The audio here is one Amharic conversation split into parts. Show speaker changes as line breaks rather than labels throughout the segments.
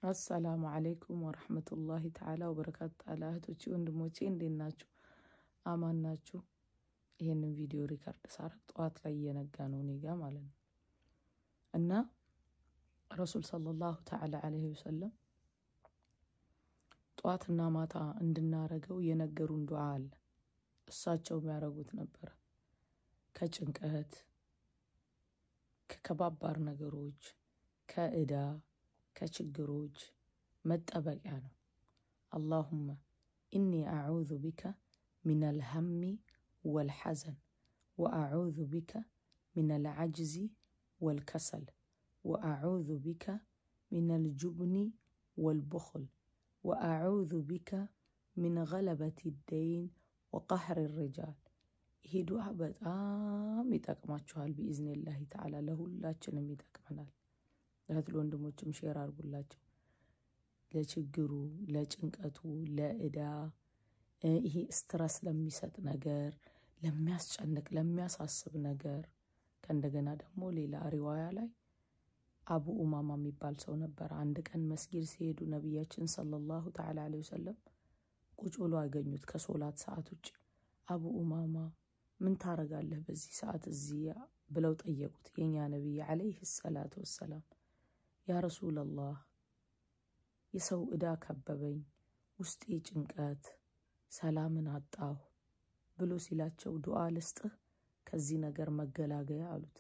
አሰላሙ አለይኩም ወረህመቱላሂ ተዓላ ወበረካቱ። ጣላ እህቶቼ ወንድሞቼ እንዴት ናችሁ? አማን ናችሁ? ይህንን ቪዲዮ ሪከርድ ሳረግ ጠዋት ላይ እየነጋ ነው እኔ ጋ ማለት ነው። እና ረሱል ሰለላሁ ተዓላ አለይሂ ወሰለም ጠዋትና ማታ እንድናረገው የነገሩን ዱዓ አለ። እሳቸው የሚያደርጉት ነበረ። ከጭንቀት ከከባባር ነገሮች ከእዳ ከችግሮች መጠበቂያ ነው። አላሁመ ኢኒ አዑዙ ቢከ ሚነል ሀሚ ወልሐዘን ወአዑዙ ቢከ ሚነል ዐጅዚ ወልከሰል ወአዑዙ ቢከ ሚነል ጁብኒ ወልቡኽል ወአዑዙ ቢከ ሚን ገለበት ደይን ወቀህር ሪጃል። ይሄ ዱዓ በጣም ይጠቅማችኋል። ቢኢዝኒላሂ ተዓላ ለሁላችንም ይጠቅመናል። እህት ለወንድሞችም ሼር አድርጉላቸው። ለችግሩ፣ ለጭንቀቱ፣ ለእዳ ይሄ ስትረስ ለሚሰጥ ነገር፣ ለሚያስጨንቅ ለሚያሳስብ ነገር ከእንደገና ደግሞ ሌላ ሪዋያ ላይ አቡ ኡማማ የሚባል ሰው ነበር። አንድ ቀን መስጊድ ሲሄዱ ነቢያችን ሰለላሁ ተዓላ ዐለይሂ ወሰለም ቁጭ ብሎ አገኙት ከሶላት ሰዓት ውጭ። አቡ ኡማማ ምን ታረጋለህ በዚህ ሰዓት እዚህ ብለው ጠየቁት። የኛ ነቢይ ዐለይሂ ሰላቱ ወሰላም ያ ረሱለላህ የሰው ዕዳ ከበበኝ፣ ውስጤ ጭንቀት፣ ሰላምን አጣሁ ብሎ ሲላቸው ዱዓ ልስጥህ ከዚህ ነገር መገላገያ አሉት።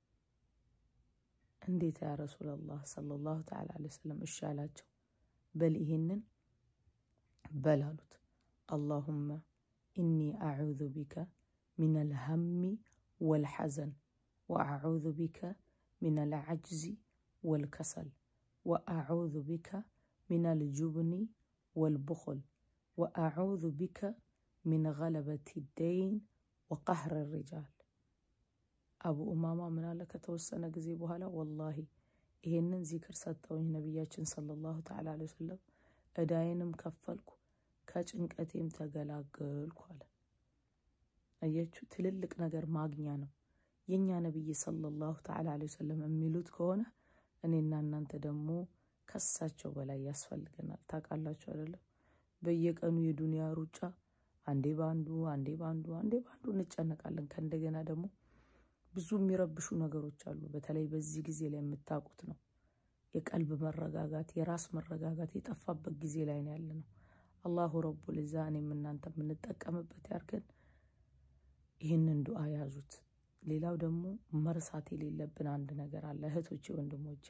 እንዴት ያ ረሱለላህ ሰለላሁ ተዓላ ዐለይሂ ወሰለም እሺ አላቸው። በል ይሄንን በል አሉት። አላሁመ ኢኒ አዑዙ ቢከ ሚነል ሀሚ ወልሐዘን ወአዑዙ ቢከ ሚነል ዐጅዚ ወልከሰል ወአዑዙ ቢከ ሚነል ጁብኒ ወልቡኽል ወአዑዙ ቢከ ሚን ገለበት ደይን ወቀህር ሪጃል። አቡ ኡማማ ምን አለ ከተወሰነ ጊዜ በኋላ ወላሂ ይሄንን ዚክር ሰጠውኝ ነቢያችን ሰለላሁ ተዓላ ዐለይሂ ወሰለም እዳዬንም ከፈልኩ ከጭንቀቴም ተገላገልኩ አለ። አያችሁ፣ ትልልቅ ነገር ማግኛ ነው። የእኛ ነቢይ ሰለላሁ ተዓላ ዐለይሂ ወሰለም የሚሉት ከሆነ እኔና እናንተ ደግሞ ከሳቸው በላይ ያስፈልገናል። ታውቃላችሁ አይደለም? በየቀኑ የዱንያ ሩጫ አንዴ ባንዱ አንዴ ባንዱ አንዴ ባንዱ እንጨነቃለን። ከእንደገና ደግሞ ብዙ የሚረብሹ ነገሮች አሉ። በተለይ በዚህ ጊዜ ላይ የምታውቁት ነው። የቀልብ መረጋጋት፣ የራስ መረጋጋት የጠፋበት ጊዜ ላይ ነው ያለ ነው። አላሁ ረቡል ዒዛ እኔም እናንተ የምንጠቀምበት ያርገን። ይህንን ዱዓ ያዙት። ሌላው ደግሞ መርሳት የሌለብን አንድ ነገር አለ እህቶቼ፣ ወንድሞቼ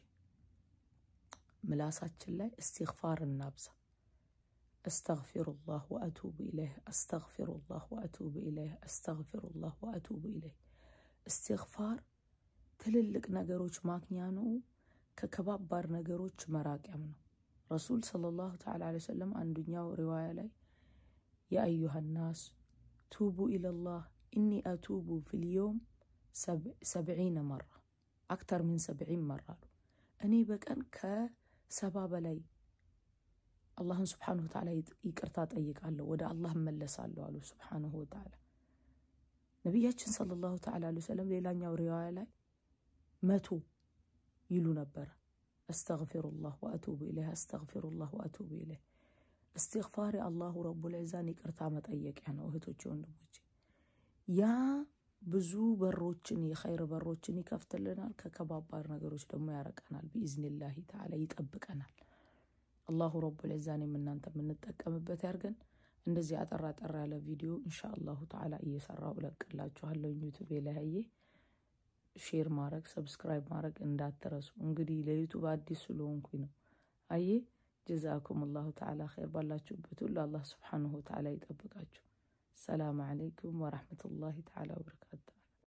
ምላሳችን ላይ እስትግፋር እናብዛ። አስተግፊሩላህ ወአቱቡ ኢለይህ፣ አስተግፊሩላህ ወአቱቡ ኢለይህ፣ አስተግፊሩላህ ወአቱቡ ኢለይህ። እስትግፋር ትልልቅ ነገሮች ማግኛ ነው፣ ከከባባር ነገሮች መራቂያም ነው። ረሱል ሰለላሁ ተዓላ ዐለይሂ ወሰለም አንዱኛው ሪዋያ ላይ የአዩሃ ናስ ቱቡ ኢለላህ ኢኒ አቱቡ ፊልዮም ሰብዒነ መራ አክተር ምን ሰብዒን መራ አሉ። እኔ በቀን ከሰባ በላይ አላህን ስብሓነሁ ወተዓላ ይቅርታ ጠይቃለሁ፣ ወደ አላህ እመለሳለሁ አሉ ስብሓነሁ ወተዓላ። ነቢያችን ሰለላሁ ተዓላ ዐለይሂ ወሰለም ሌላኛው ሪዋያ ላይ መቶ ይሉ ነበረ። አስተግፊሩላህ ወአቱቡ ኢለይህ፣ አስተግፊሩላህ ወአቱቡ ኢለይህ። እስትግፋር የአላሁ ረቡል ዒዛን ይቅርታ መጠየቂያ ነው እህቶቼ ወንድሞቼ። ያ ብዙ በሮችን የኸይር በሮችን ይከፍትልናል። ከከባባር ነገሮች ደግሞ ያረቀናል። ቢኢዝኒላሂ ተዓላ ይጠብቀናል። አላሁ ረቡል ዒዛን የምናንተ የምንጠቀምበት ያርገን። እንደዚህ አጠር አጠር ያለ ቪዲዮ እንሻ አላሁ ተዓላ እየሰራው እለቅላችኋለሁ ዩቱብ የለያየ ሼር ማድረግ ሰብስክራይብ ማድረግ እንዳትረሱ። እንግዲህ ለዩቱብ አዲስ ስለሆንኩኝ ነው። አየ ጀዛኩም አላሁ ተዓላ ኸይር። ባላችሁበት ሁሉ አላህ ስብሓንሁ ተዓላ ይጠብቃችሁ። ሰላም አለይኩም ወረሕመቱላሂ ተዓላ ወበረካቱ።